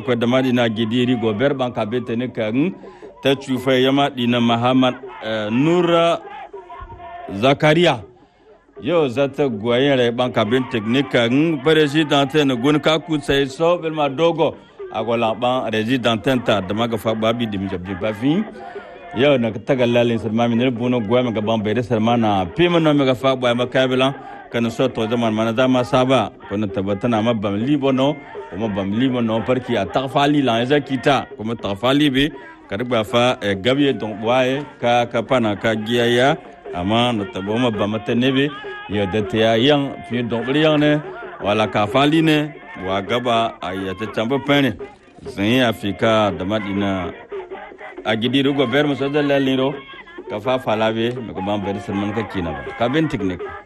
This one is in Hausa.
akwai da madina gidiri gober ban ka bete ne kan ta cufa yama dina muhammad nura zakaria yau zata goyen rai ban ka bin teknika n president ne gun ka ku sai so belma dogo agola ban resident ta da maga fa babi dim jabdi bafin yau na ta galalin sarma min ne buno goya maga ban bai da sarma na pima no maga fa ba makabila kan so to zaman mana da ma saba kun tabbata ma bam libono kuma bam libono parki a tafali la ya kita kuma tafali be karba fa gabiye don waye ka ka pana ka giyaya amma na tabo ma bam ta nebe ya da ta ya yan fi don yang ne wala ka fali ne wa gaba a ya ta tamba pene zan yi afika da madina a gidi rugo ber musa da laliro ka fa falabe me ko ban ber salman ka kina ba ka bin technique